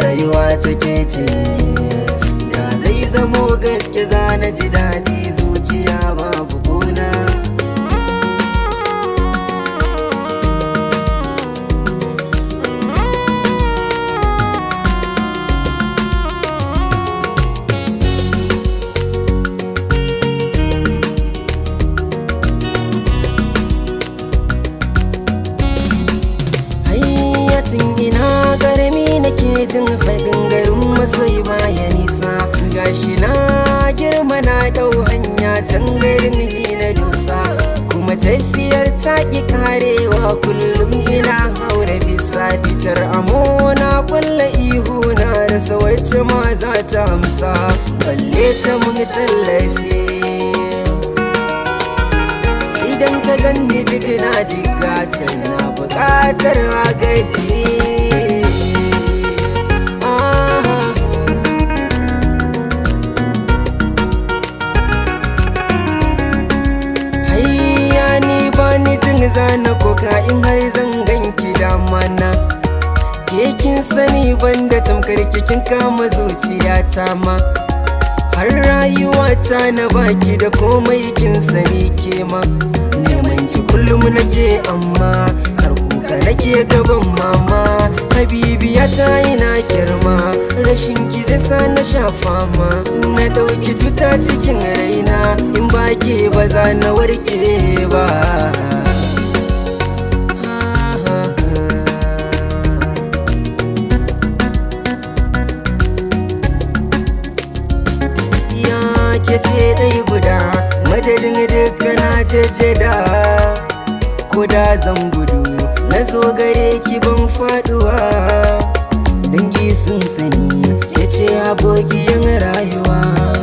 rayuwa take ce da zai zamo gaske za na ji daɗi zuciya babu kuna hayyacin ina garmi nake jin faɗin garin masoyi baya nisa gashi na girma na ɗau hanya can garin na dosa kuma tafiyar taƙi karewa kullum ina haura bisa fitar amona kulla ihu na rasa wacce ma za ta amsa balle ta mun tallafi idan ka ganni duk na jigata na buƙatar agaji Ah. Hayya ni ba ni jin zana koka in har zan ganki da mana ke kin sani banda tamkar kin kama zuciyata ma har rayuwata na baki da komai kin sani ke ma neman ki kullum nake amma har kuka nake gaban mama habibiya ta ina girma rashin ki zai sa na sha fama na dauki cuta cikin raina in ba ke ba za na warke ba ya ke ce ɗai guda madadin duka na jejjeda ko da zan gudu na zo gare ki ban faduwa dangi sun sani ya ce abokiyan rayuwa